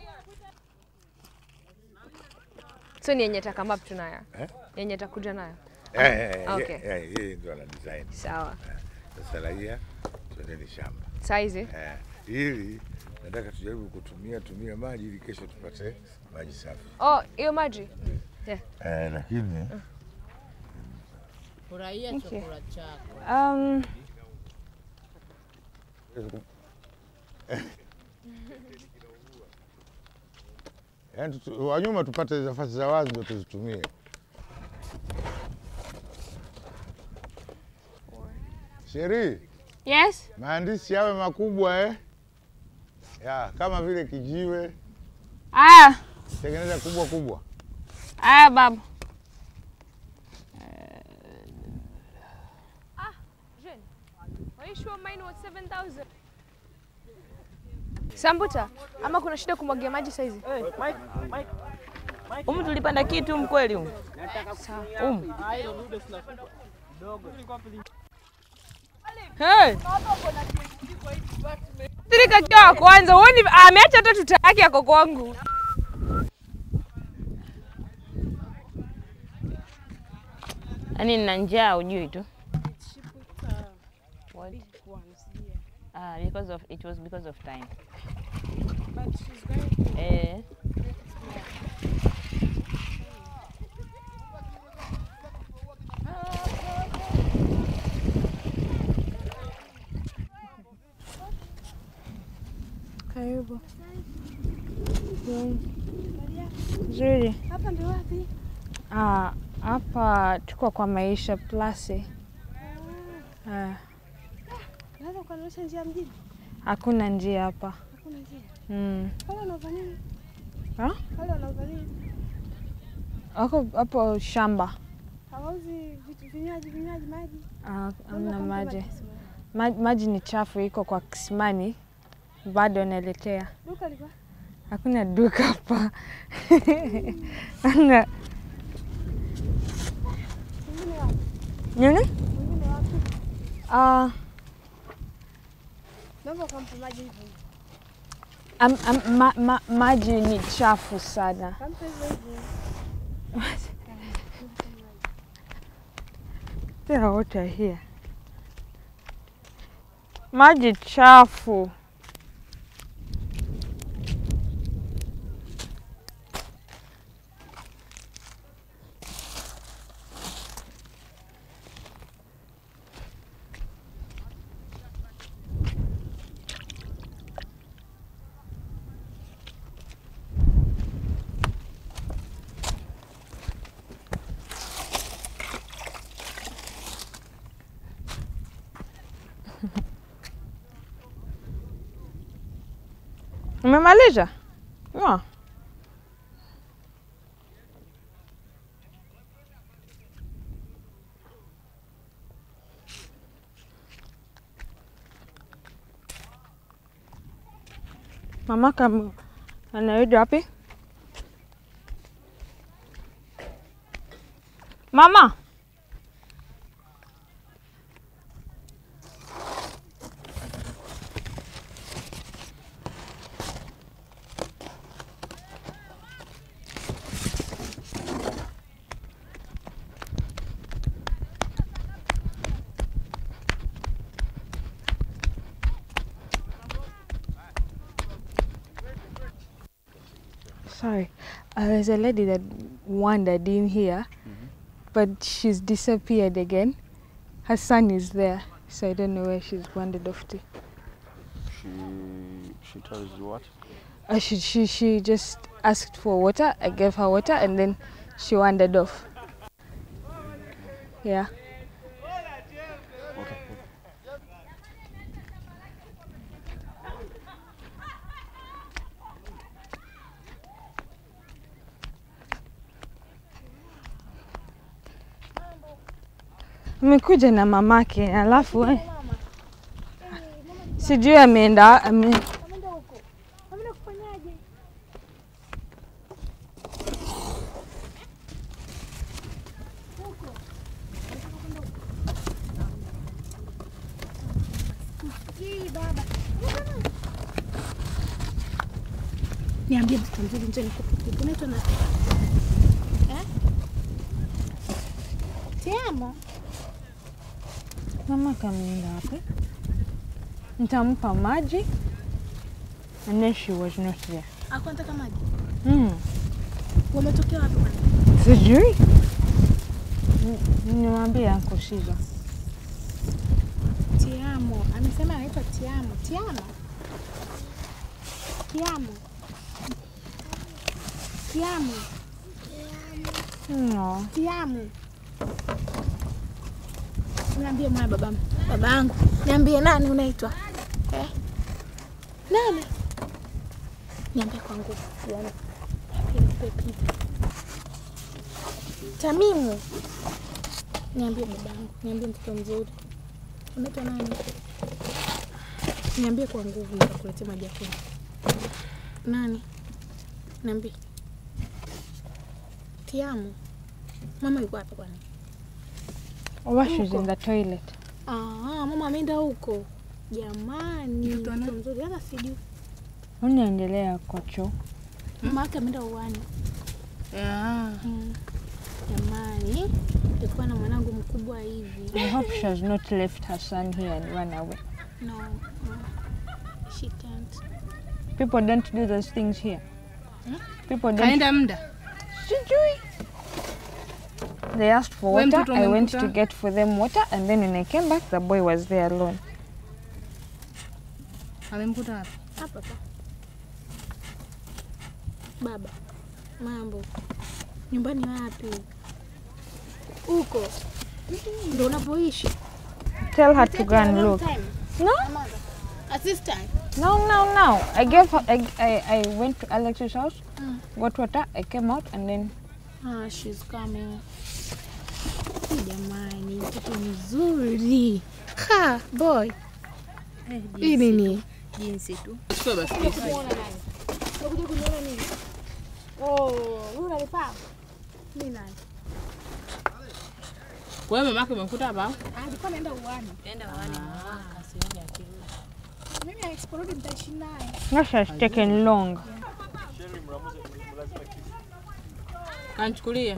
So ni yenye takamap tunayo. Eh? Yenye takuja nayo. Eh, eh, eh, Okay. eh, eh, yeye ndo ana design. Sawa. Eh, Sasa raia twendeni shamba. Saizi? Eh, ili nataka tujaribu kutumia tumia maji ili kesho tupate maji safi. Oh, hiyo maji. Yeah. Eh, lakini Furahia Okay. chakula chako. Um, yaani tutu- wanyuma tupate nafasi za wazi ndo tuzitumie. Sheri, yes? maandishi yawe makubwa eh? Ya, kama vile kijiwe, Aya, tengeneza kubwa kubwa. aya babu. Ah, Jen, are you sure mine was 7,000? Sambuta, ama kuna shida kumwagia maji saizi? Umu tulipanda kitu mkweli umu. Umu. Hey. Tirika kiwa wa kwanza, uoni ameacha hata tuta yake yako kwangu. Yaani nina njaa ujui tu. What? Ah, because of it was because of time. But she's going to Eh. Karibu. Nzuri. Hapa ndio wapi? Ah, hapa tuko kwa Maisha Plus. Ah, Naweza kuonyesha njia mjini? hakuna njia hapa. Hakuna njia. Mm. Pale wanauza nini? Ah? Pale wanauza nini? Wako hapo shamba. Hawauzi vitu vinywaji, vinywaji, maji. Ah, Unaweza Hamna kumpa maji. kisimani. Ma- Maji ni chafu, iko kwa kisimani, bado naelekea. Duka liko Hakuna duka hapa. Anga. mwingine wapi? Nini? Mwingine wapi? Ah, Naomba ukampe maji hivyo hivyo. am, am, ma, ma, maji ni chafu sana. Kampe hivyo hivyo. There are water here. Maji chafu. Umemaliza? Yeah. Mama kama anarudi wapi? Mama. Sorry, uh, there's a lady that wandered in here, but she's disappeared again. Her son is there, so I don't know where she's wandered off to. She she tells you what? Uh, she, she, she just asked for water. I gave her water, and then she wandered off. Yeah. Okay. Amekuja na mamake alafu eh, sijui ameenda ame, Niambie mtoto mzuri, njoo nikupe kitu. Unaitwa nani? Eh? Tiamo. mama kameenda wapi? Nitampa maji and then she was not there. Ako anataka maji. Hmm. Wametokea wapi bwana? Sijui. Ni- Niwaambie Uncle Caesar. Tiamo. Amesema anaitwa Tiamo. Tiamo. Tiamo. Tiamo. No. Tiamo. Niambie mwana baba baba yangu. Niambie nani unaitwa? Eh? Nani? Niambie kwa nguvu. Yaani. Niambie nipe pipi. Tamimu. Niambie babangu. Niambie mtoto mzuri. Unaitwa nani? Niambie kwa nguvu nitakuletea maji ya kunywa. Nani? Niambie. Tiamu. Mama yuko wapi kwani? Oh, she's Huko. in the toilet. Ah, mama ameenda huko. Jamani, mtoto mzuri hata sijui. Unaendelea kwa choo. Mama yake ameenda uwani. Mm. Jamani, nilikuwa na mwanangu mkubwa hivi. I hope she has not left her son here and run away. No, no. She can't. People don't do those things here. Hmm? People don't. Kaenda muda. Sijui. They asked for We water. mtoto I went to umemkuta? get for them water, and then when I came back, the boy was there alone. Amemkuta wapi? Hapa hapa. Baba, mambo. Nyumbani wapi? Huko. Ndio unapoishi? Tell her to go and look. No? Assistant. No, no, no. I gave her. I, I, I went to Alex's house, Mm. got water. I came out, and then Ah, she's coming. Hii Jamani, mtoto mzuri. Ha, boy. Hii nini? Jinsi tu. Chukua basi. Unakuja kuniona nini? Oh, wewe unanifahamu? Mimi nani? Wewe mamake umemkuta hapa? Ah, alikuwa anaenda uwani. Enda uwani. Ah, kasioni akirudi. Mimi asiporudi nitaishi naye. that has taken long. Kanichukulia.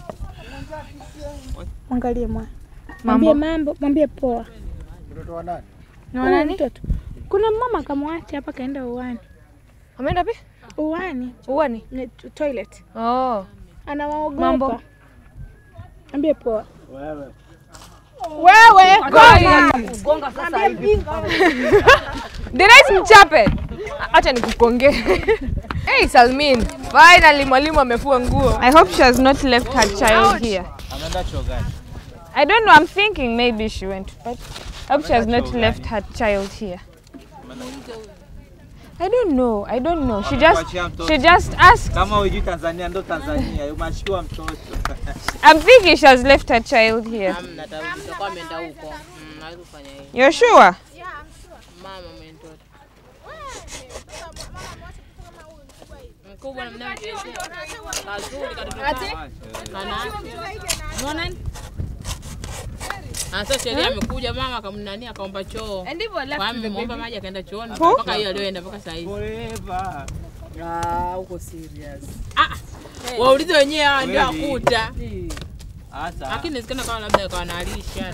Mwangalie mwa. Mambo. Mwambie mambo, mwambie poa. Mtoto wa nani? Ni wa Huyu nani? Mtoto. Kuna mama kamwacha hapa kaenda uwani. Ameenda wapi? Uwani. Uwani? Ni to- toilet. Oh. Anawaogopa. Mambo. Mwambie poa. Wewe. Wewe Gonga. gonga sasa hivi. Denise mchape. Acha nikukonge. hey Salmin, finally mwalimu amefua nguo. I hope she has not left her child here. Ameenda chuo gani? I don't know, I'm thinking maybe she went, but I hope she has not left her child here. I don't know. I don't know. She just Amekuachia mtoto. she just asked. Kama hujui Tanzania ndo Tanzania, umeachiwa mtoto. I'm thinking she has left her child here. Hamna tarudi. Tutakuwa ameenda huko. Mm, naweza kufanya hiyo. You're sure? Mama mwenye mtoto. Mkubwa na mnao Kazuri katoto. Ati? Kana. Unaona nini? Sasa sheria amekuja mama akamnani akaomba choo. And ndivyo left Kwa the ameomba baby. maji akaenda chooni Who? mpaka hiyo aliyoenda mpaka saa hizi. Forever. Ah, uko serious. Ah, waulize wenyewe hawa ndio Kweli. wakuta. Hasa. Lakini inawezekana kama labda akawa analisha.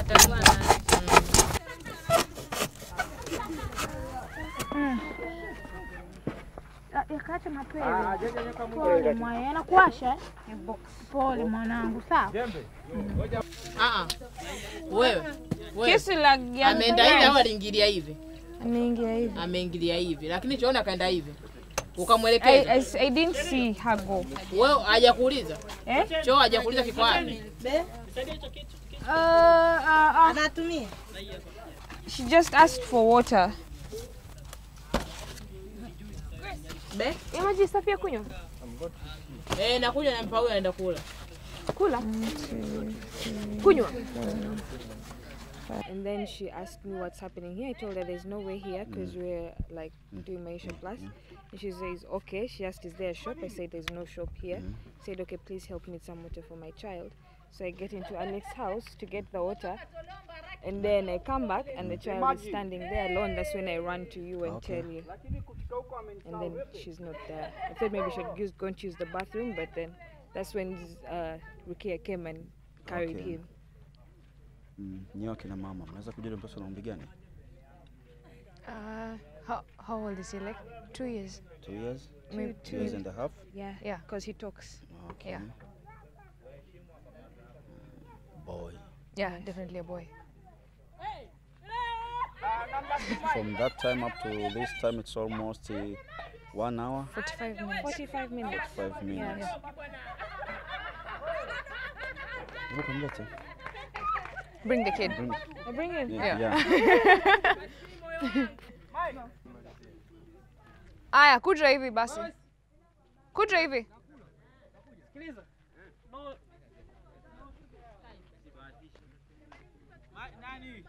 Yakaacha mapele. Pole mwaye, anakuasha eh? Pole mwanangu, sawa? Ah, wewe. wewe. Kisu la ya- Ameenda hivi au aliingilia hivi? Ameingia hivi. Ameingilia hivi, lakini choona akaenda hivi. I, Ukamwelekeza. I, I didn't see her go. Wewe hajakuuliza? Eh? Choo hajakuuliza kiko wapi? Uh, uh, Anatumia. She just asked for water. Be? Ya maji safi ya kunywa? Eh, nakuja nampa huyu anaenda kula. Kula. Kunywa. And then she asked me what's happening here. I told her there's no way here because we're like doing Maisha Plus. And she says, okay. She asked, is there a shop? I said, there's no shop here. Said, okay, please help me some water for my child. So I get into Alex's house to get the water. And then I come back and the child is standing there alone. That's when I run to you and Okay. tell you. And then she's not there. I thought maybe she'd use, go and use the bathroom, but then that's when uh, Rukia came and carried Okay. him. Mm, nyewe akina mama mnaweza kujua mtoto ana umri gani? Uh, how, how old is he? Like two years. Two years? Maybe Two years and a half? Yeah, Yeah. because he talks. Okay. Yeah. Boy. Yeah, definitely a boy. From that time up to this time it's almost uh, one hour. 45 minutes. 45 minutes. Five minutes. Hebu kamlete. Bring the kid. Bring- I bring him. Yeah. Yeah. Aya, kuja hivi basi. Kuja hivi. Sikiliza. No. Ma- Nani?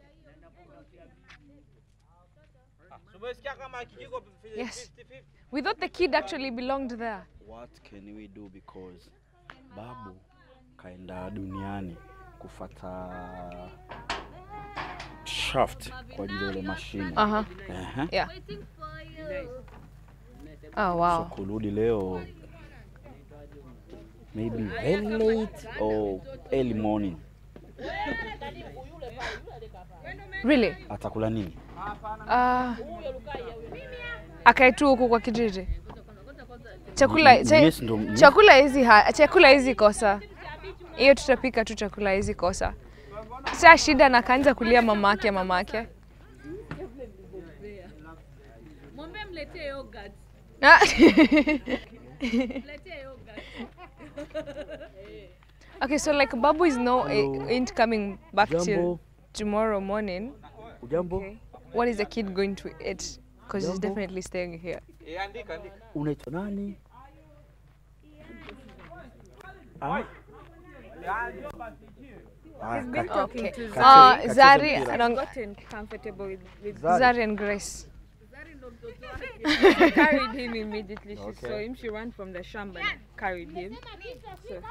Ah, so umesikia kama kijiko Yes. 50-50? We thought the kid actually belonged there. What can we do because babu kaenda duniani kufata shaft kwa ajili ya ile mashine. Aha. Ehe. Yeah. Oh wow. So kurudi leo maybe very late or early morning. Really? Atakula nini? Uh, akae tu huku kwa kijiji. Chakula Ni- cha, yes, ndo- chakula hizi ha, chakula hizi kosa. Hiyo tutapika tu chakula hizi kosa. Sasa shida na kaanza kulia mamake mamake. Mwambie mletee yogurt. Ah. Mletee yogurt. Okay, so like Babu is no Hello. ain't coming back till Jambo. tomorrow morning. Ujambo? What is the kid going to eat? Because he's Jambo. definitely staying here. Eh, andika andika. Unaitwa nani? Ah, ah, He's been kat- talking Okay. to Uh, Zari. Zari He's anong- gotten comfortable with, with Zari. Zari and Grace. she carried him immediately. She Okay. saw him. She ran from the shamba and carried him. So,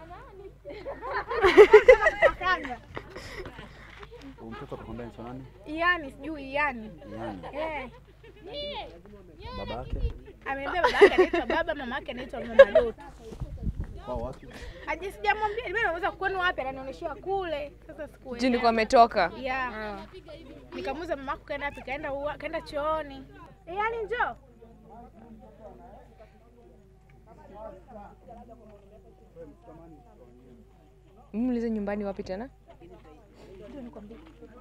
huyu mtoto akakwambia anaitwa nani? Iani, sijui Iani. Iani. Eh. Baba yake? Ameniambia baba yake anaitwa baba, mama yake anaitwa mama Doto. Kwao wapi? Aje sijamwambia, mimi nauliza kwenu wapi, ananionyeshia kule. Sasa sikuelewa. Juu nilikuwa ametoka. Yeah. Nikamuuliza mama yako kaenda wapi? Kaenda ua- kaenda chooni. Iani njoo. Muulize nyumbani wapi tena? Ndio nikwambia.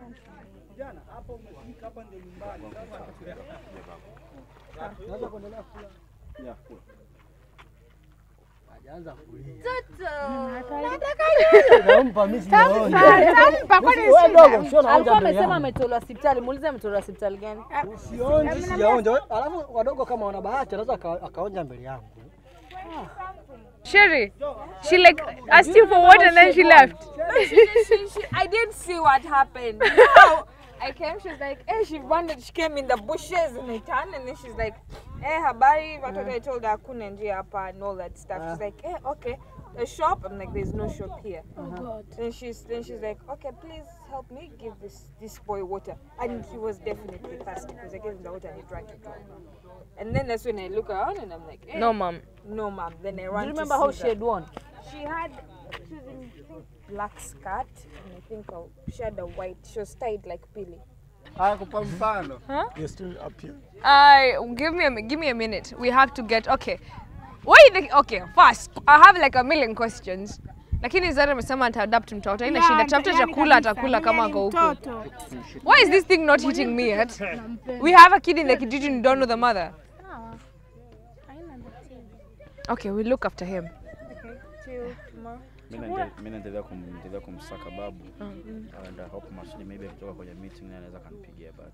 Nampa mimi sijaonja. Tampa, kwani Wewe sina? dogo, sio naonja Alikuwa mbele amesema yangu. ametolewa hospitali. Muulize ametolewa hospitali gani? Sionji, sijaonja. Alafu wadogo kama wana bahati anaweza aka- akaonja mbele yangu. Sherry, she like asked you for what and then she left. she, she, she, I didn't see what happened. Now, I came, she's like, eh, she wanted, she came in the bushes and I turned and then she's like, eh, habari, watoto I told her hakuna njia hapa and all that stuff. She's like, eh, okay, a shop? I'm like, there's no shop here. Oh, God. Then she's, then she's like, okay, please help me give this, this boy water. And he was definitely thirsty because I gave him the water and he drank it all. And then that's when I look around and I'm like, eh, No, mom. no, mom. Then I Do ran you to remember how see she had that. won? She had, she was in I think, black skirt and I think a, she had a white. She was tied like Billy. Hakupa mfano. Huh? You're still up here. I give me a mi- give me a minute. We have to get okay. Why the okay? First, I have like a million questions. Lakini Zara amesema ataadapt mtoto. Haina Yeah, shida. Tafuta yani chakula kabisa, atakula mimi kama ni ako huku. mtoto. Why is this thing not hitting me yet? We have a kid in the kijiji and don't know the mother. Sawa. Haina tatizo. Okay, we look after him. Okay, till tomorrow. Mimi naendelea- mimi naendelea kumendelea kumsaka babu Mm. and I hope mashine maybe akitoka kwenye meeting naye anaweza kanipigia but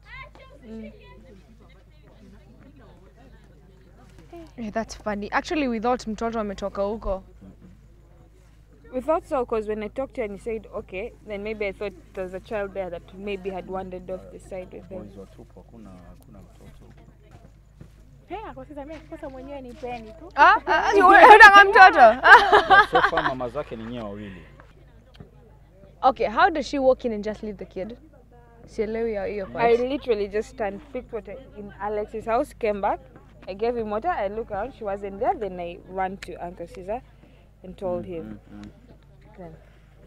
Eh, that's funny. Actually, we thought mtoto ametoka huko. We thought so because when I talked to her and he said okay, then maybe I thought there was a child there that maybe had wandered off the side with them. Boys watupu, hakuna hakuna mtoto. Hey, kwa sasa mimi sasa mwenyewe ni peni tu. Ah, ah, ah, unataka mtoto? So far mama zake ni nyewe wawili. Okay, how does she walk in and just leave the kid? Sielewi hiyo hiyo I part. literally just stand, picked water in Alex's house, came back. I gave him water. I look around, she wasn't there. Then I ran to Uncle Caesar and told him. Then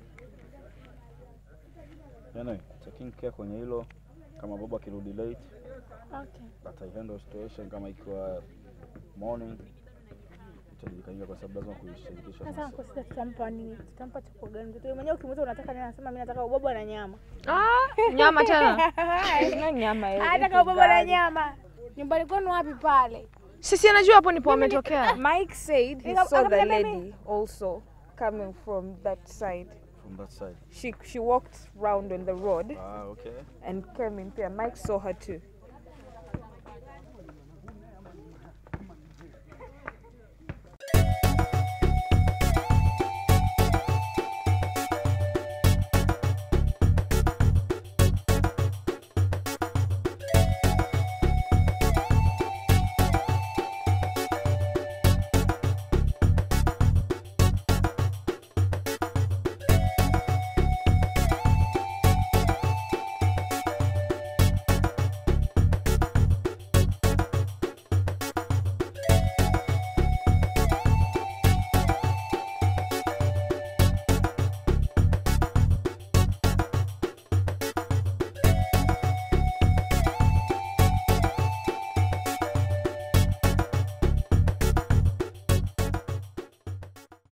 Anyway, taking care kwenye hilo kama baba akirudi late Okay. but I handle situation kama ikiwa morning itajulikana kwa sababu lazima kuishirikisha sasa masa. Uncle Caesar tutampa nini? Tutampa chakula gani? Mtoto mwenyewe ukimuuliza unataka nini, anasema mimi nataka ubwabwa na nyama. Ah, nyama tena? It's not nyama. eh, Anataka it is ubwabwa na gari. nyama. Nyumbani kwenu wapi pale? Sisi anajua hapo ndipo ametokea. Mike said he Nika- saw the akamwambia mimi. lady also coming from that side. From that side. She she walked round on the road Ah, okay. and came in there. Mike saw her too.